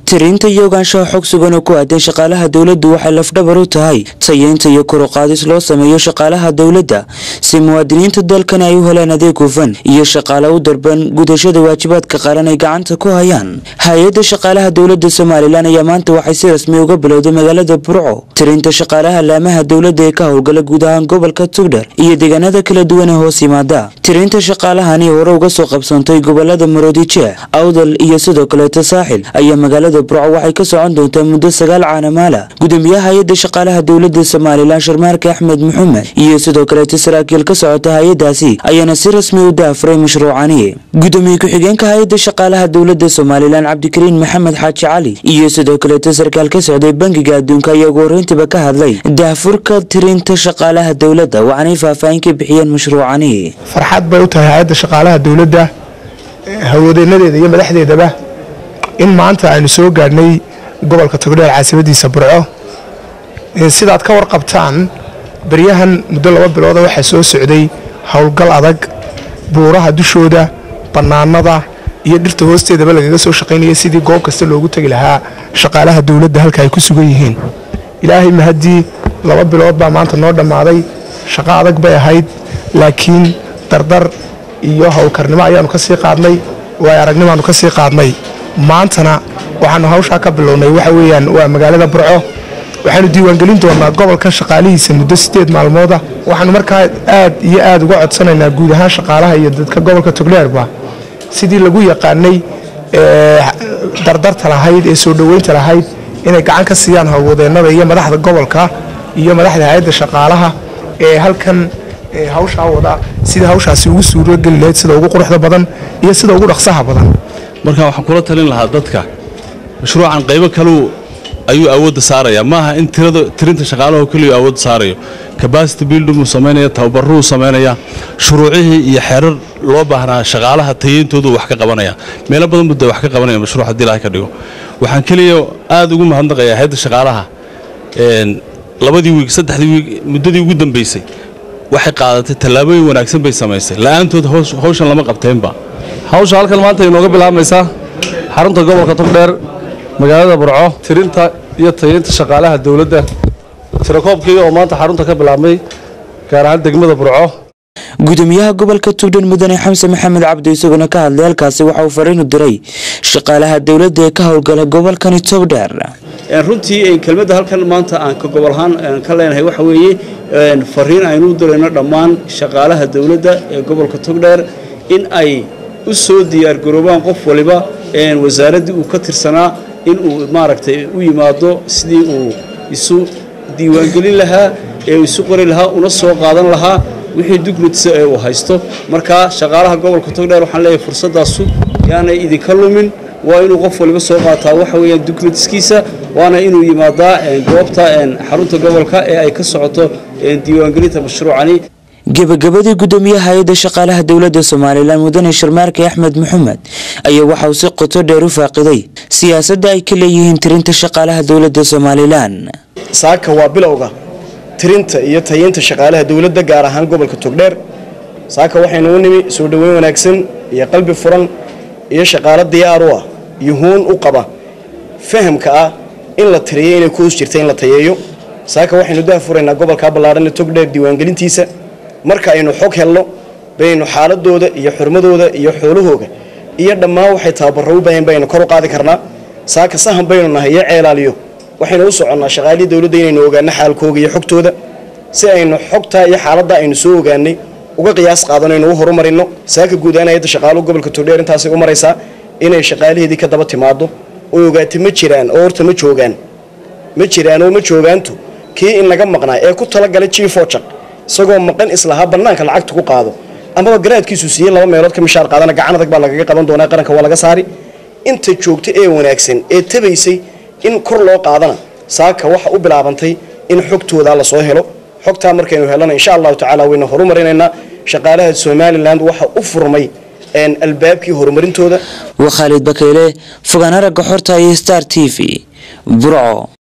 tirinta iyo ogaanshaha xog sugan oo ku aadan shaqaalaha dowladdu waxay lafdhabar u tahay tayeynta iyo koruqaadis loo sameeyo shaqaalaha dowladda si muwaadiniinta dalkan ay u helaan adeeg hufan iyo shaqaale u darban gudashada waajibaadka qaran ay gacanta ku hayaan hay-adda shaqaalaha dowladda somalilan ayaa maanta waxay si rasmi uga bilowday magaalada burco tirinta shaqaalaha laamaha dowladda ee ka howlgala guud ahaan gobolka tugdhar iyo deegaanada kala duwan ee hoos yimaada tirinta shaqaalahani hore uga soo qabsantay gobolada maroodijeex awdal iyo sidoo kaleeta saaxil ayaa magaalada burco waxay ka socon doontaa muddo sagaal caanamaala gudoomiyaha hay-adda shaqaalaha dowladda somalilan sharmaarke axmed maxamed iyo sidoo kaleeta saraakiil ka socota hay-adaasi ayaana si rasmi u daafuray mashruucani gudoomiye ku-xigeenka hay-adda shaqaalaha dowladda somalilan cabdikariin maxamed xaaji cali iyo sidoo kaleeta sarkaal ka socday bangiga adduunka ayaa ugu horreyntiiba ka hadlay daafurka tirinta shaqaalaha dowladda waxaanay faahfaahin ka bixiyeen mashruucani farxad bay u tahay hay-adda shaqaalaha dowladda hawlwadeenadeeda iyo madaxdeedaba in maanta aynu soo gaadhnay gobolka togdheer caasimadiisa burco sidaad ka warqabtaan baryahan muddo laba bilooda waxaa soo socday howlgal adag buuraha dushooda bannaanada iyo dhirta hoosteedaba lagaga soo shaqaynaya sidii goob kasta loogu tegi lahaa shaqaalaha dowladda halka ay ku sugan yihiin ilaahay mahaddii laba bilood baa maanta noo dhammaaday shaqo adag bay ahayd laakiin dardar iyo howlkarnimo ayaanu ka sii qaadnay waay aragnimaanu ka sii qaadnay maantana waxaanu hawshaa ka bilownay waxa weeyaan waa magaalada burco waxaanu diiwaangelin doonaa gobolkan shaqaalihiisa muddo sideed maalmooda waxaanu markaa aad iyo aad uga codsanaynaa guud ahaan shaqaalaha iyo dadka gobolka togdheerba sidii lagu yaqaanay dardarta lahayd ee soo dhoweynta lahayd inay gacan ka siiyaan howlwadeennada iyo madaxda gobolka iyo madaxda hay-adda shaqaalaha ee halkan hawshaa wada sida hawshaasi ugu suurogeli lahayd sida ugu quruxda badan iyo sida ugu dhaqsaha badan marka waxaan kula talin lahaa dadka mashruucan qaybo kaleu ayuu awoodda saaraya maaha in tirinta shaqaalaho keliyu awoodda saarayo cabacity building uu samaynaya tababaruu samaynaya shuruucihii iyo xeerar loo baahnaa shaqaalaha tayeyntoodu wax ka qabanaya meelo badan buu de wax ka qabanaya mashruuc haddii ilahay ka dhigo waxaan keliya aad ugu mahadnaqayaa hayadda shaqaalaha labadii wiig saddexdii wiig muddadii ugu dambaysay waxay qaadatay tallaabooyin wanaagsan bay samaysay la'aantood hawshan lama qabteenba hawsha halkan maanta inooga bilaabmaysaa xarunta gobolka togdheer magaalada burco tirinta iyo tayeynta shaqaalaha dowladda tirakoobkii oo maanta xarunta ka bilaabmay gaar ahaan degmada burco gudoomiyaha gobolka tugdhan mudane xamse maxamed cabdi isaguna ka hadlay halkaasi waxa uu fariinu diray shaqaalaha dowladda ee ka howlgala gobolkani togdheer runtii kelmadda halkan maanta aan ka gobol ahaan ka leenahay waxa weeye fariin aynu u dirayno dhammaan shaqaalaha dowladda ee gobolka togdheer in ay u soo diyaargaroobaan qof waliba wasaaraddii uu ka tirsanaa in uu maaragtay u yimaado sidii uu isu diiwaangelin lahaa ee uu isu qori lahaa una soo qaadan lahaa wixii dugnutisa ee uu haysto markaa shaqaalaha gobolka togdheer waxaan leeyahay fursaddaasu yaanay idinka lumin waa inuu qof waliba soo qaataa waxa weeyaan dugnutiskiisa waana inuu yimaadaa goobta xarunta gobolka ee ay ka socoto diiwaangelinta mashruucani gebagabadii gudoomiyaha hay-adda shaqaalaha dowladda somalilan mudane sharmaarke axmed maxamed ayaa waxa uu si qoto dheer u faaqiday siyaasadda ay ka leeyihiin tirinta shaqaalaha dowladda somalilan saaka waa bilowga tirinta iyo tayeynta shaqaalaha dowladda gaar ahaan gobolka togdheer saaka waxaynu u nimi soo dhoweyn wanaagsan iyo qalbi furan iyo shaqaalo diyaar u ah iyo huun u qaba fahamka ah in la tiriyo inay ku hoos jirta in la tayeeyo saaka waxaynu daafuraynaa gobolka ballaadhan ee togdheer diiwaangelintiisa marka aynu xog helno baynu xaaladooda iyo xurmadooda iyo xoolahooga iyo dhammaan waxay tababarro u baahan baynu kor u qaadi karnaa saaka sahan baynu nahay iyo ceelaaliyo waxaynu u soconnaa shaqaalihii dowladda inaynu ogaano xaalkooga iyo xogtooda si aynu xogtaa iyo xaaladda aynu soo ogaanay uga qiyaas qaadano aynu u horumarino saaka guud ahaan hayadda shaqaaluhu gobolka togdheer intaasay u maraysaa inay shaqaalaheedii ka daba timaado oo ogaata ma jiraan oo horta ma joogaan ma jiraan oo ma joogaantu kii in naga maqnaa ee ku talagalay jiifojaq isagoo maqan islahaa bannaanka lacagta ku qaado amaba garaadkiisu siiyey laba meelood ka mishaar qaadana gacan adag baa lagaga qaban doonaa qaranka waa laga saari inta joogta ee wanaagsan ee tabaysay in kor loo qaadana saaka waxa u bilaabantay in xogtooda la soo helo xogtaa markaynu helana insha allahu tacaala waynu horumarinaynaa shaqaalaha somalilan waxa u furmay albaabkii horumarintooda waa khaalid bakeyle fogaan aragga xorta iyo star t v burco